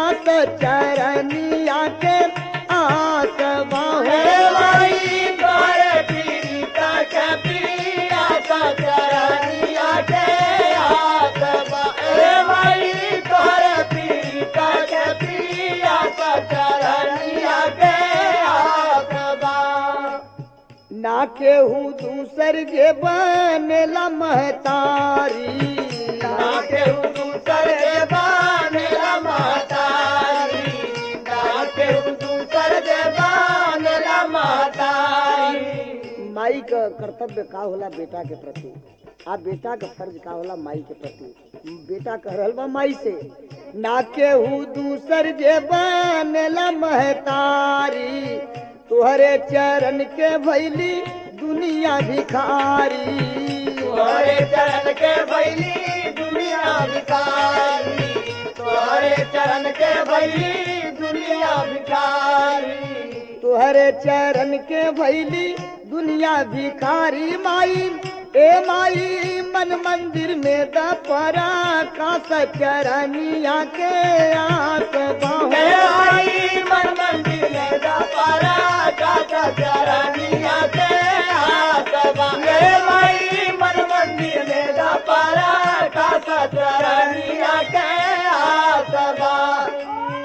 कास चरनिया के आस बाहे हे माई माई तोहरे पीड़िता के पिया का चरनिया के हाथ बा हे माई तोहरे पीड़िता के पिया का चरनिया के हाथ बा ना केहू दूसर जे बनेला महतारी ना केहू दूसर के बानेला महतारी ना केहू दूसर के बानेला महतारी माई का कर्तव्य का होला बेटा के प्रति आ बेटा का फर्ज का होला माई के प्रति बेटा कह रहल बा माई से ना केहू दूसर जे बनेला महतारी तुहरे चरण के भैली दुनिया भिखारी तोहरे चरण के भैली दुनिया भिखारी तोहरे चरण के भैली दुनिया भिखारी तुहरे चरण के भैली दुनिया भिखारी माई ए माई मन मंदिर में दपरा का चरनिया के आस हे बाहे आई मन मंदिर में दपारा काका चरनिया के हाथ बांगे माई मन मंदिर में दपारा काका चरनिया के हाथ बांगे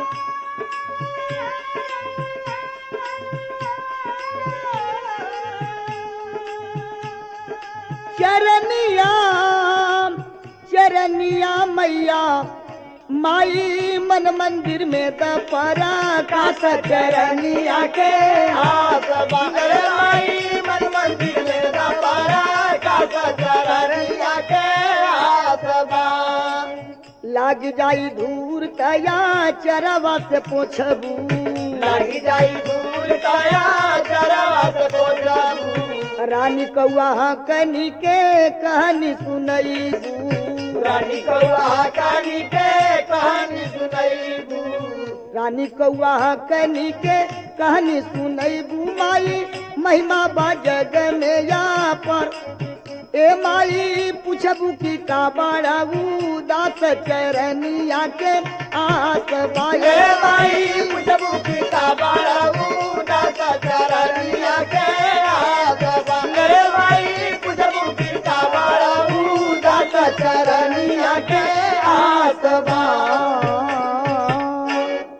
चरनिया चरनिया मैया माई मन मंदिर में दपरा का चरनिया के हाथ बांगे माई मन मंदिर में दपारा काका चरनिया के हाथ बांगे लाग जाई धूर तया चरवा से पोछबू लगी जाई दूर काया चरवा से पोछबू रानी कौआ कनी के कहानी सुनईबू रानी कौआ कहानी के कहानी सुनैबू रानी कौआ कनी के कहानी सुनईबू माई महिमा बा जग में या पर ए माई पूछबू की का बाड़ाऊ दास चरनिया के आस हे बाए माई पुजबू की का बाड़ाऊ दासा चरनिया के हाथ बांगे माई पुजबू की का बाड़ाऊ दासा चरनिया के हाथ बांगे